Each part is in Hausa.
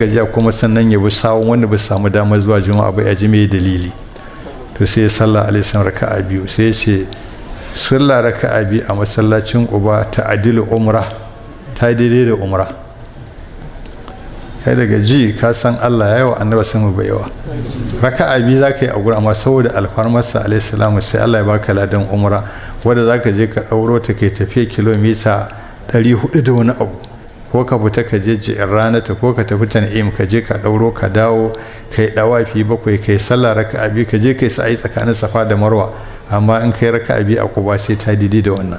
gajiya kuma sannan ya bi sawun wanda ba samu damar zuwa juma'a ba ya ji mai dalili to sai sallah alaihi salam raka'a biyu sai ce sallah raka'a biyu a masallacin uba ta adilu umra ta daidai da umra kai daga ji ka san Allah ya yi wa annaba sun bai yawa raka'a biyu za ka yi a gurin amma saboda alfarmarsa alaihi salamu sai Allah ya baka ladan umra wanda za ka je ka ɗauro ta kai tafiya kilomita 400 da wani abu ko ka fita ka je ji'in ranata ko ka tafi tan'im ka je ka ɗauro ka dawo ka yi ɗawafi bakwai ka yi sallah raka'a biyu ka je ka yi sa'ai tsakanin safa da marwa amma in ka yi raka'a biyu a kuba sai ta didi da wannan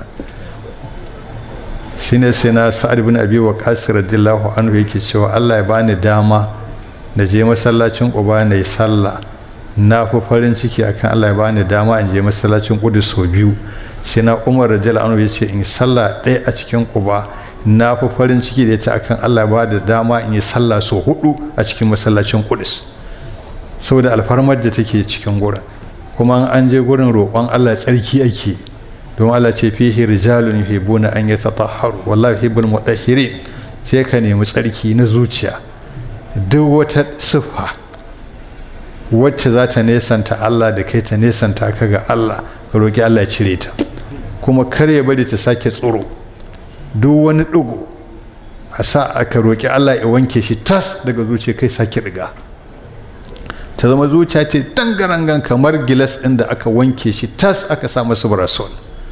shine sai na sa'ad bin abi waqas radiyallahu anhu yake cewa Allah ya bani dama na je masallacin Quba na yi sallah na fi farin ciki akan Allah ya bani dama in je masallacin Qudus sau biyu sai na Umar radiyallahu anhu yace in sallah ɗaya a cikin Quba na fi farin ciki da ita akan Allah ya bada dama in yi sallah sau hudu a cikin masallacin Qudus saboda alfarmar da take cikin gurin kuma an je gurin roƙon Allah tsarki ake don Allah ce fihi rijalun yuhibbuna an yatatahharu wallahi yuhibbul mutahhirin sai ka nemi tsarki na zuciya duk wata siffa wacce za ta nesanta Allah da kai ta nesanta ka ga Allah ka roki Allah ya cire ta kuma kar ya bari ta sake tsoro duk wani ɗigo a sa aka roki Allah ya wanke shi tas daga zuciya kai sake riga ta zama zuciya ce tangarangan kamar gilas ɗin da aka wanke shi tas aka sa masa barasol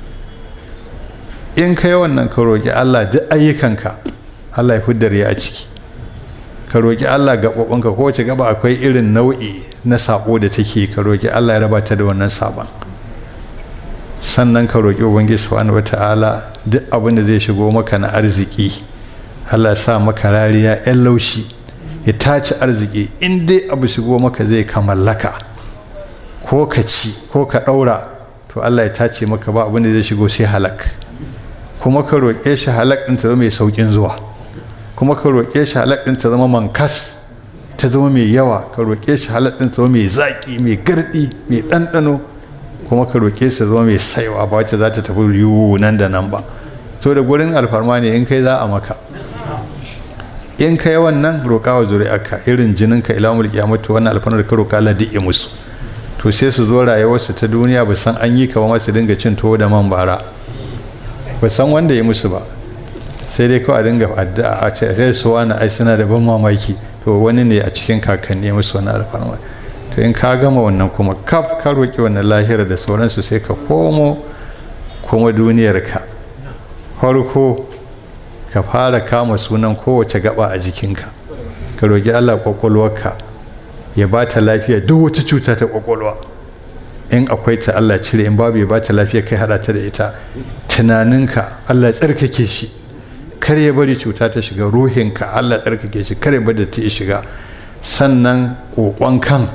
in ka yi wannan ka roƙi allah duk ayyukanka allah ya fi ya a ciki ka roƙi allah gaɓaɓɓanka ko wace gaba akwai irin nau'i na saɓo da take ka roƙi allah ya raba ta da wannan saɓon sannan ka roƙi ubangiji subhanahu wata'ala duk abin da zai shigo maka na arziki allah ya sa maka rariya yan laushi ya tace arziki in dai abu shigo maka zai ka mallaka ko ka ci ko ka ɗaura to allah ya tace maka ba abin da zai shigo sai halak kuma ka roƙe shi halak ɗin ta zama mai sauƙin zuwa kuma ka roƙe shi halak ɗin ta zama mankas ta zama mai yawa ka roƙe shi halak ɗin ta zama mai zaƙi mai garɗi mai ɗanɗano kuma ka roƙe shi zama mai saiwa ba wacce za ta tafi yiwu nan da nan ba so da gurin alfarma ne in kai za a maka in kai wannan roƙa wa zuri'arka irin jininka ila mulki ya mutu wannan alfarmar ka roƙa Allah duk musu to sai su zo rayuwarsu ta duniya ba san an yi ka ba masu dinga cin tuwo da man bara ba san wanda ya musu ba sai dai kawai a dinga addu'a a ce sai su wani ai suna da ban mamaki to wani ne a cikin kakanni ya musu wani alfarma to in ka gama wannan kuma kaf ka roƙi wannan lahira da sauransu sai ka komo kuma duniyarka farko ka fara kama sunan kowace gaba a jikinka ka roƙi allah kwakwalwarka ya ba ta lafiya duk wata cuta ta kwakwalwa in akwai ta allah cire in babu ya ba ta lafiya kai hada ta da ita tunaninka allah ya tsarkake shi kar ya bari cuta ta shiga ruhinka allah ya tsarkake shi kar ya bari ta shiga sannan kokon kan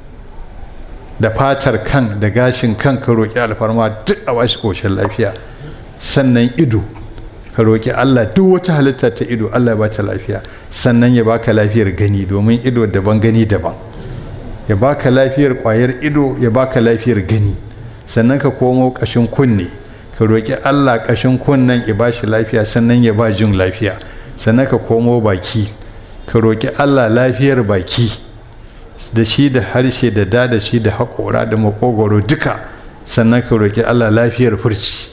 da fatar kan da gashin kan ka roƙi alfarma duk a bashi koshin lafiya sannan ido ka roƙi Allah duk wata halitta ta ido Allah ya ba ta lafiya sannan ya baka lafiyar gani domin ido daban gani daban ya baka lafiyar ƙwayar ido ya baka lafiyar gani sannan ka komo ƙashin kunne ka roƙi Allah ƙashin kunnen ya bashi lafiya sannan ya ba jin lafiya sannan ka komo baki ka roƙi Allah lafiyar baki da shi da harshe da da da shi da haƙora da makogoro duka sannan ka roƙi Allah lafiyar furci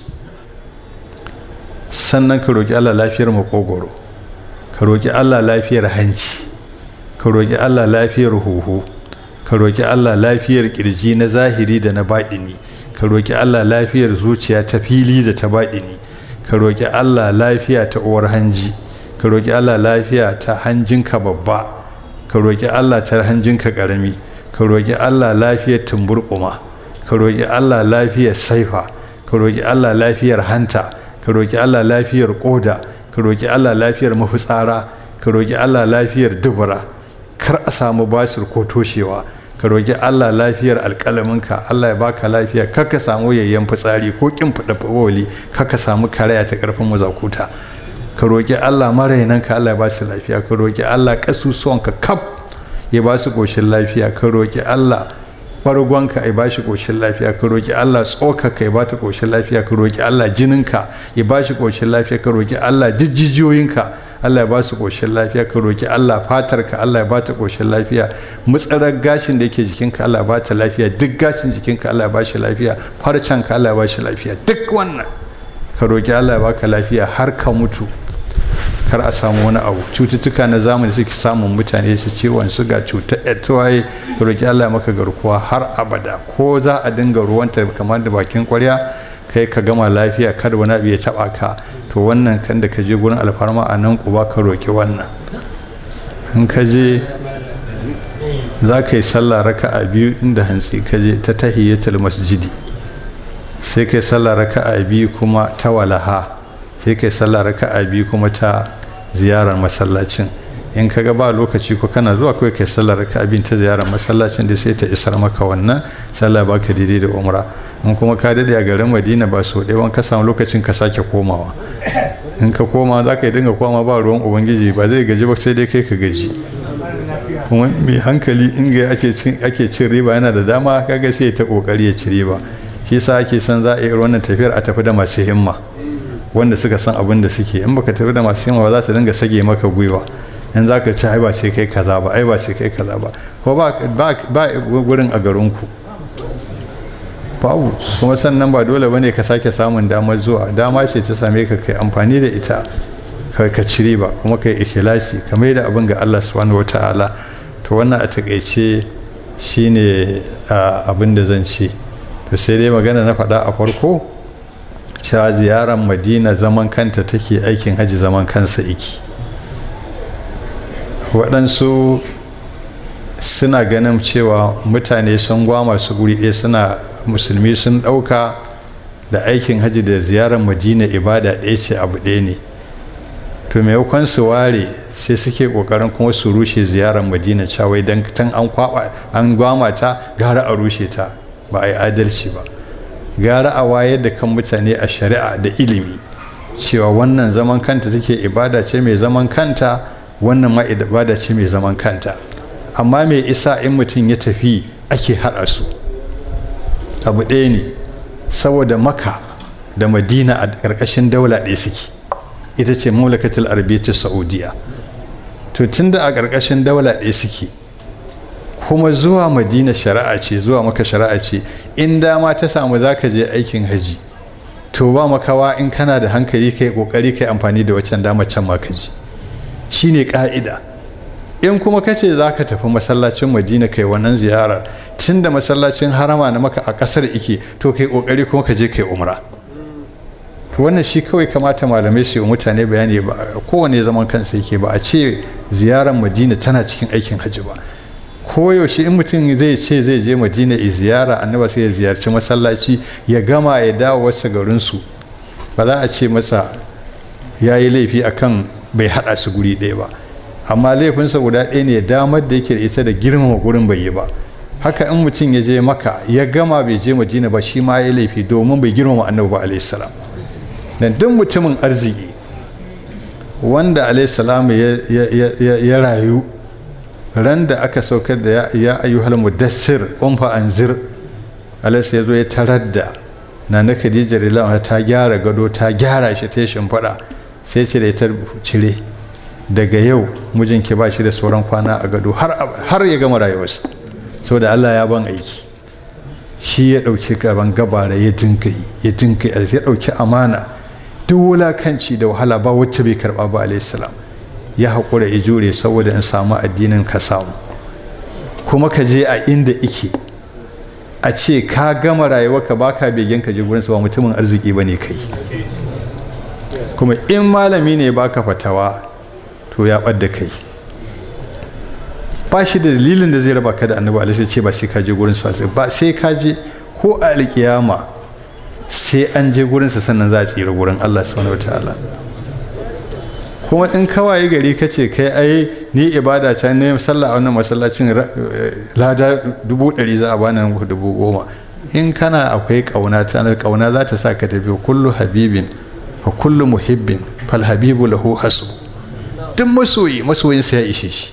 sannan ka roƙi Allah lafiyar makogoro ka roƙi Allah lafiyar hanci ka roƙi Allah lafiyar huhu ka roƙi Allah lafiyar ƙirji na zahiri da na baɗini ka roƙi Allah lafiyar zuciya ta fili da ta baɗini ka roƙi Allah lafiya ta uwar hanji ka roƙi Allah lafiya ta hanjinka babba ka roƙi Allah ta hanjinka ƙarami ka roƙi Allah lafiyar tumburƙuma ka roƙi Allah lafiyar saifa ka roƙi Allah lafiyar hanta ka roƙi Allah lafiyar ƙoda ka roƙi Allah lafiyar mafitsara ka roƙi Allah lafiyar dubura kar a samu basir ko toshewa ka roƙi Allah lafiyar alƙalaminka Allah ya baka lafiya kar ka samu yayyan fitsari ko kin fada fawoli kar ka samu karaya ta ƙarfin mazakuta ka roƙi Allah marainanka Allah ya ba su lafiya ka roƙi Allah ƙasusuwanka kaf ya ba su ƙoshin lafiya ka roƙi Allah bargonka ya ba shi ƙoshin lafiya ka roƙi Allah tsokaka ya ba ta ƙoshin lafiya ka roƙi Allah jininka ya ba shi ƙoshin lafiya ka roƙi Allah jijjijiyoyinka Allah ya ba su koshin lafiya ka roki Allah fatar ka Allah ya ba ta koshin lafiya mutsarar gashin da yake jikinka Allah ya ba ta lafiya duk gashin jikinka Allah ya ba shi lafiya farcen ka Allah ya ba shi lafiya duk wannan ka roki Allah ya baka lafiya har ka mutu kar a samu wani abu cututtuka na zamani suke samun mutane su ciwon suga cutar etuwaye ka roki Allah ya maka garkuwa har abada ko za a dinga ruwanta kamar da bakin kwarya kai ka gama lafiya kada wani abu ya taba ka to wannan kan da ka je gurin alfarma a nan kuba ka roki wannan in ka je za ka yi sallah raka a biyu inda hantsi ka je ta tahiyyatul masjidi sai kai sallah raka a biyu kuma ta walaha sai kai sallah raka a biyu kuma ta ziyarar masallacin in ka ga ba lokaci ko kana zuwa kawai kai sallar raka abin ta ziyarar masallacin da sai ta isar maka wannan sallah baka daidai da umra in kuma ka dade a garin madina ba so ɗaya ka samu lokacin ka sake komawa in ka koma za ka yi dinga koma ba ruwan ubangiji ba zai gaji ba sai dai kai ka gaji kuma mai hankali in ga ake cin riba yana da dama kaga sai ta kokari ya ci riba shi sa ake son za a yi wannan tafiyar a tafi da masu himma wanda suka san abin da suke in baka tafi da masu himma ba za su dinga sage maka gwiwa in za ka ci ai ba sai kai kaza ba ai ba sai kai kaza ba ko ba ba gurin a garinku babu kuma sannan ba dole bane ka sake samun damar zuwa dama ce ta same ka kai amfani da ita ka cire ba kuma kai ikhlasi ka mai da abin ga Allah subhanahu wataala to wannan a takaice shine abin da zan ce to sai dai magana na faɗa a farko cewa ziyarar madina zaman kanta take aikin haji zaman kansa iki waɗansu suna ganin cewa mutane sun gwama su guri ɗaya suna musulmi sun ɗauka da aikin haji da ziyarar madina ibada ɗaya ce abu ɗaya ne to maimakon su ware sai suke ƙoƙarin kuma su rushe ziyarar madina cawai don tan an kwaba an gwama ta gara a rushe ta ba a yi adalci ba gara a wayar da kan mutane a shari'a da ilimi cewa wannan zaman kanta take ibada ce mai zaman kanta wannan ma ibada ce mai zaman kanta amma mai isa in mutum ya tafi ake haɗa su abu ɗaya ne saboda maka da madina a ƙarƙashin daula ɗaya suke ita ce mamlakatul arabiyyar saudiya to tunda a ƙarƙashin daula ɗaya suke kuma zuwa madina shari'a ce zuwa maka shari'a ce in dama ta samu za ka je aikin haji to ba makawa in kana da hankali kai kokari kai amfani da waccan dama can ma ka ji shine ka'ida in kuma ka ce za ka tafi masallacin madina kai wannan ziyarar tun da masallacin harama na maka a kasar ike to kai kokari kuma ka je kai umra to wannan shi kawai kamata malamai su yi mutane bayani ba kowane zaman kansa yake ba a ce ziyarar madina tana cikin aikin hajji ba koyaushe in mutum zai ce zai je madina ya ziyara annaba sai ya ziyarci masallaci ya gama ya dawo wasu garinsu ba za a ce masa ya yi laifi akan bai haɗa su guri ɗaya ba amma laifinsa guda ɗaya ne damar da yake da ita da girmama gurin bai yi ba haka in mutum ya je maka ya gama bai je madina ba shi ma ya laifi domin bai girmama annabi ba alayhi salam dan duk mutumin arziki wanda alayhi salam ya rayu ran da aka saukar da ya ayyuhal mudassir umfa anzir alayhi ya zo ya tarar da na na khadija rilama ta gyara gado ta gyara shi ta shimfiɗa sai ce da ta cire daga yau mijinki ba shi da sauran kwana a gado har ya gama rayuwarsa saboda Allah ya ban aiki shi ya ɗauki gaban gabara ya dinka ya dinka ya ɗauki amana duk wulakanci da wahala ba wacce bai karɓa ba alayhi salam ya haƙura ya jure saboda in samu addinin ka samu kuma ka je a inda ike a ce ka gama rayuwarka ba ka begen ka je gurinsa ba mutumin arziki ba ne kai kuma in malami ne baka fatawa to ya ɓadda kai ba shi da dalilin da zai raba ka da annabi alaihi ce ba sai ka je gurin su ba sai ka je ko a alkiyama sai an je gurin sa sannan za a tsira gurin Allah subhanahu wataala kuma in kawai gari ka ce kai ai ni ibada ta ne sallah a wannan masallacin lada dubu ɗari za a bani dubu goma in kana akwai kauna ta kauna za ta sa ka tafi kullu habibin wa kullu muhibbin fal habibu lahu hasbu duk masoyi masoyinsa ya ishe shi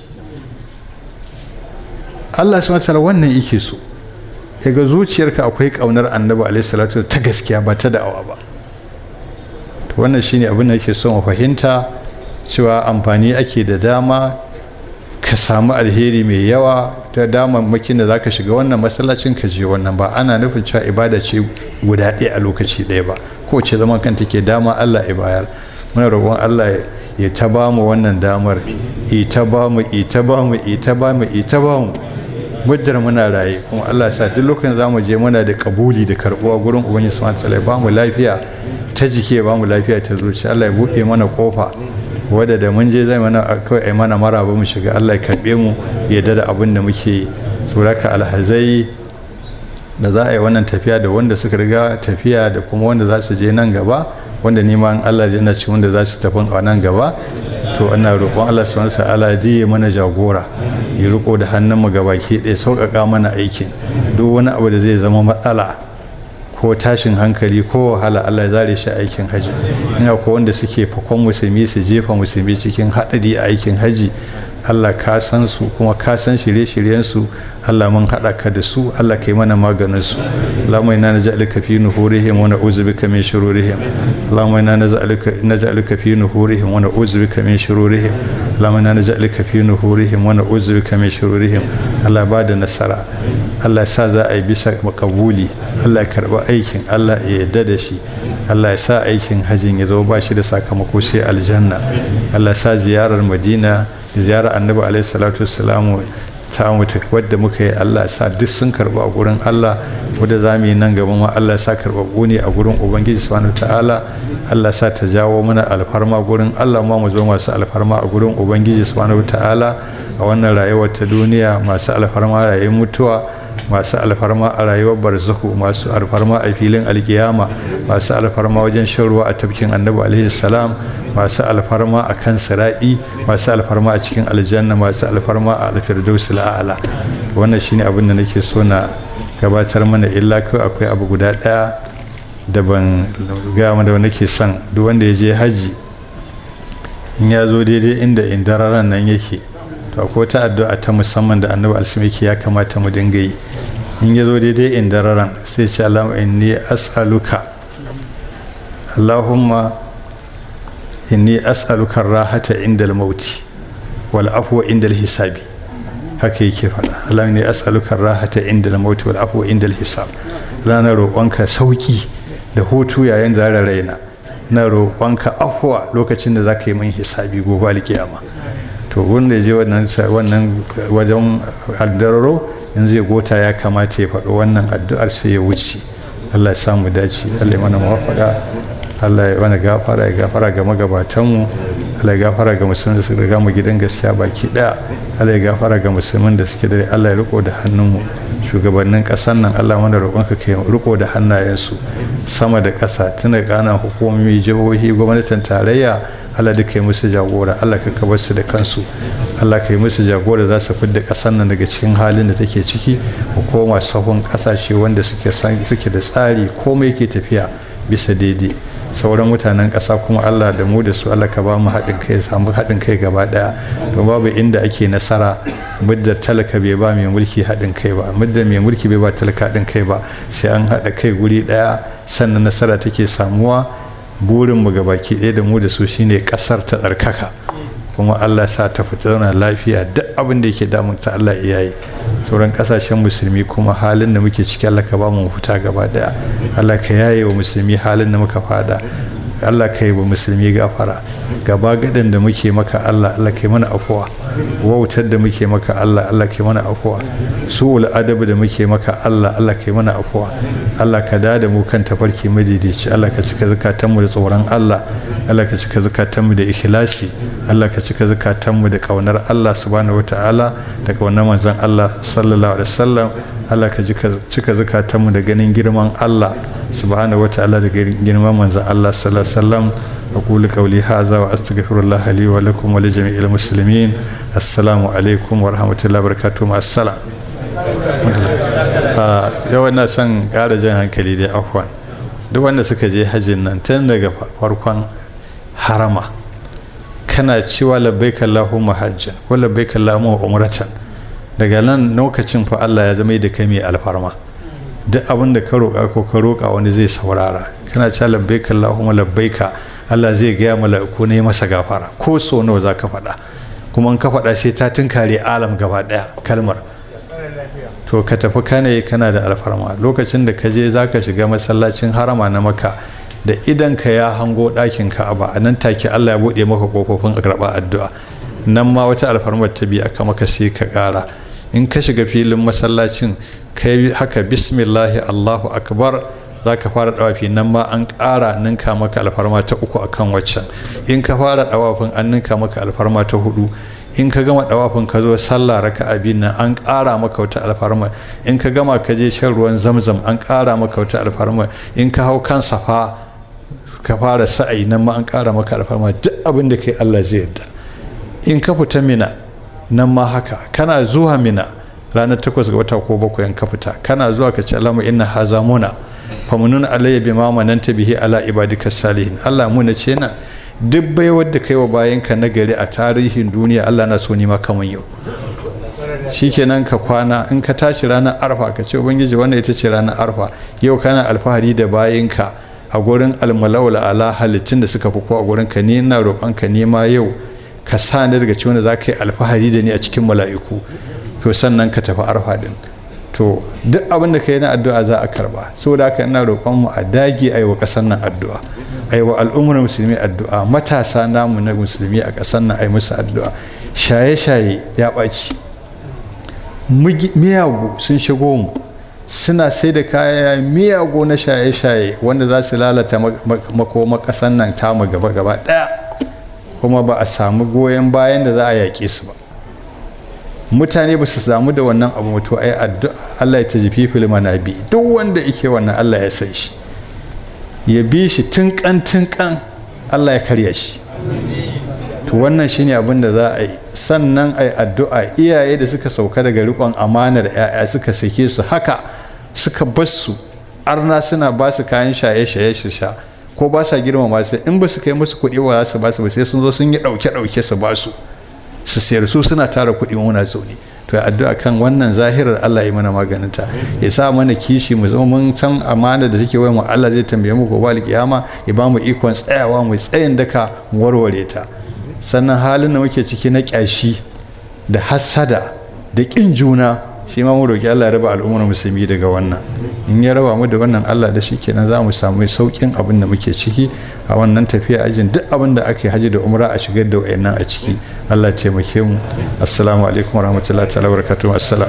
Allah su matala wannan yake so ga zuciyarka akwai kaunar annabi alaihi salatu ta gaskiya ba ta da'awa ba to wannan shine abin da yake so mu fahimta cewa amfani ake da dama ka samu alheri mai yawa ta damammakin da zaka shiga wannan masallacin ka je wannan ba ana nufin cewa ibada ce guda ɗaya a lokaci ɗaya ba ko ce zaman kanta ke dama Allah ya bayar muna roƙon Allah ya ta ba mu wannan damar ita ba mu ita ba mu ita ba mu ita ba mu muddar muna raye kuma Allah sa duk lokacin zamu je muna da kabuli da karbuwa gurin ubangiji subhanahu wataala ba mu lafiya ta jiki ba mu lafiya ta zuci Allah ya buɗe mana kofa wadda da mun je zai mana kawai ai mana maraba mu shiga Allah ya karbe mu ya da abin da muke yi suraka alhazai da za a yi wannan tafiya da wanda suka riga tafiya da kuma wanda za su je nan gaba wanda neman Allah ya ci wanda za su tafi a nan gaba to ana roƙon Allah subhanahu ta'ala ya mana jagora ya riko da hannun mu gabaki ɗaya sauƙaƙa mana aikin duk wani abu da zai zama matsala ko tashin hankali ko wahala Allah ya zare shi aikin haji ina ko wanda suke fakon musulmi su jefa musulmi cikin haɗari a aikin haji Allah ka san su kuma ka san shirye-shiryen su Allah mun haɗa ka da su Allah kai mana maganin su Allahumma inna naj'aluka fi nuhurihim wa na'udzu bika min shururihim Allahumma inna naj'aluka naj'aluka fi nuhurihim wa na'udzu bika min shururihim Allahumma inna naj'aluka fi nuhurihim wa na'udzu bika min shururihim Allah ba da nasara Allah sa za a yi bisa makabuli Allah ya karba aikin Allah ya yarda da shi Allah ya sa aikin hajjin ya zo ba shi da sakamako sai aljanna Allah ya sa ziyarar Madina ziyarar annabi alaihi salatu wassalamu ta mutu wadda muka yi Allah sa duk sun karba a gurin Allah wadda za mu yi nan gaba ma Allah sa karɓaɓɓu ne a gurin Ubangiji subhanahu ta'ala Allah sa ta jawo mana alfarma gurin Allah ma mu zo masu alfarma a gurin Ubangiji subhanahu ta'ala a wannan rayuwar ta duniya masu alfarma rayuwar mutuwa masu alfarma a rayuwar barzahu masu alfarma a filin alkiyama masu alfarma wajen shan ruwa a tafkin annabi alaihi salam masu alfarma a kan sira'i masu alfarma a cikin aljanna masu alfarma a alfirdaus la'ala wannan shine abin da nake so na gabatar mana illa kawai akwai abu guda daya da ban ga da nake son duk wanda ya je haji in ya zo daidai inda indararan nan yake to akwai ta addu'a ta musamman da annabi alsimiki ya kamata mu dinga yi in ya zo daidai indararan sai ce allahumma inni as'aluka allahumma inni as'aluka rahata inda mauti wal afwa inda hisabi haka yake faɗa Allah ne as'aluka rahata inda mauti wal afwa inda hisab na roƙonka sauki da hutu yayin zara raina na roƙonka afwa lokacin da zaka yi min hisabi gobe alkiyama to wanda je wannan wannan wajen addararo in zai gota ya kamata ya faɗo wannan addu'ar sai ya wuce Allah ya samu dace Allah ya mana muwafaqa Allah ya mana gafara ya gafara ga magabatanmu Allah ya gafara ga musulmin da suka riga mu gidan gaskiya baki daya Allah ya gafara ga musulmin da suke da Allah ya riko da hannunmu shugabannin ƙasar nan Allah mana roƙonka kai riko da hannayensu sama da ƙasa tuna ƙanan hukumomi jihohi gwamnatin tarayya Allah duka yi musu jagora Allah ka kabar su da kansu Allah ka yi musu jagora za su fidda ƙasar nan daga cikin halin da take ciki hukuma sahun ƙasashe wanda suke suke da tsari komai ke tafiya bisa daidai sauran mutanen ƙasa kuma Allah da mu da su Allah ka ba mu haɗin kai samu haɗin kai gaba ɗaya don babu inda ake nasara muddar talaka bai ba mai mulki haɗin kai ba muddar mai mulki bai ba talaka haɗin kai ba sai an haɗa kai guri ɗaya sannan nasara take samuwa burin mu baki ɗaya da mu da su shine ƙasar ta tsarkaka kuma Allah sa ta fita zauna lafiya duk abin da yake damun ta Allah iya yi sauran kasashen musulmi kuma halin da muke ciki Allah ka ba mu fita gaba daya Allah ka yaye wa musulmi halin da muka fada Allah ka yi wa musulmi gafara gaba gadan da muke maka Allah Allah ka yi mana afuwa wautar da muke maka Allah Allah ka yi mana afuwa su'ul adab da muke maka Allah Allah ka yi mana afuwa Allah ka da da mu kan tafarki madaidaici Allah ka cika zakatanmu da tsoron Allah Allah ka cika zakatanmu da ikhlasi Allah ka cika zakatanmu da kaunar Allah subhanahu wataala da kaunar manzon Allah sallallahu alaihi wasallam Allah ka cika zukatanmu da ganin girman Allah subhanahu wa ta'ala da girman manzon Allah sallallahu alaihi wasallam أقول قولي هذا وأستغفر الله لي ولكم ولجميع المسلمين السلام عليكم ورحمة الله وبركاته مع السلام yau na son ƙara jan hankali da afwan duk wanda suka je hajjin nan tun daga farkon harama kana cewa labbaika Allahumma hajjan ko labbaika Allahumma umratan daga nan lokacin fa Allah ya zama da kai mai alfarma duk abin da ka roƙa ko ka roƙa wani zai saurara kana cewa labbaika Allahumma labbaika Allah zai gaya mala'iku ne masa gafara ko so nawa za ka faɗa kuma in ka faɗa sai ta tunkare alam gaba ɗaya kalmar to ka tafi kane kana da alfarma lokacin da ka je za ka shiga masallacin harama na maka da idan ka ya hango ɗakin ka'aba a nan take Allah ya buɗe maka ƙofofin a karɓa addu'a nan ma wata alfarmar ta biya ka maka sai ka ƙara in ka shiga filin masallacin kai haka bismillahi allahu akbar za ka fara dawafi nan ma an ƙara ninka maka alfarma ta uku akan waccan in ka fara dawafin an ninka maka alfarma ta hudu in ka gama dawafin ka zo sallah raka abin nan an ƙara maka wata alfarma in ka gama ka je shan ruwan zamzam an ƙara maka wata alfarma in ka hau kan safa ka fara sa'ayi nan ma an ƙara maka alfarma duk abin da kai Allah zai yarda in ka fita mina nan ma haka kana zuwa mina ranar takwas ga wata ko bakwai ka fita kana zuwa ka ce alamu inna haza muna famunun alayya bi ma mananta bihi ala ibadika salihin Allah mu na ce na duk bai wadda kai wa bayan ka na gari a tarihin duniya Allah na so ni ma kaman yau shikenan ka kwana in ka tashi ranar arfa ka ce ubangiji wannan ita ce ranar arfa yau kana alfahari da bayan ka a gurin almalawla ala halittun da suka fi ko a gurin ka ni ina roƙon ka nema yau ka sa ni daga cikin da za ka yi alfahari da ni a cikin mala'iku to sannan ka tafi arfa din to duk abin da ka yi na addu'a za a karba saboda haka ina roƙon mu a dage a yi wa ƙasar nan addu'a a yi wa al'ummar musulmi addu'a matasa namu na musulmi a ƙasar nan a yi musu addu'a shaye-shaye ya ɓaci miyagu sun shigo mu suna sai da kaya miyagu na shaye-shaye wanda za su lalata makoma ƙasar nan tamu gaba-gaba ɗaya kuma ba a samu goyon bayan da za a yaƙe su ba mutane ba su samu da wannan abu mutu ai addu'a Allah ya tajifi fil manabi duk wanda yake wannan Allah ya san shi ya bi shi tunkan tunkan Allah ya karya shi to wannan shine abin da za a yi sannan ai addu'a iyaye da suka sauka daga rikon amanar yaya suka sake su haka suka bar su arna suna ba su kayan shaye-shaye su sha ko ba sa girmama su in ba su kai musu kuɗi ba za su ba su ba sai sun zo sun yi ɗauke-ɗauke su ba su su sayar su suna tara kuɗi muna zaune to addu'a kan wannan zahirar Allah ya mana maganinta ya sa mana kishi mu zama mun san amana da take wayan mu Allah zai tambaye mu gobe alkiyama ya ba mu ikon tsayawa mu tsayin daka mu warware ta sannan halin da muke ciki na kyashi da hasada da kin juna shi ma mu roki Allah ya raba al'ummar musulmi daga wannan in ya raba mu da wannan Allah da shi kenan za mu samu saukin abin da muke ciki a wannan tafiya ajin duk abin da aka yi haji da umra a shigar da wayannan a ciki Allah ya taimake mu assalamu alaikum warahmatullahi ta'ala barakatuh assalam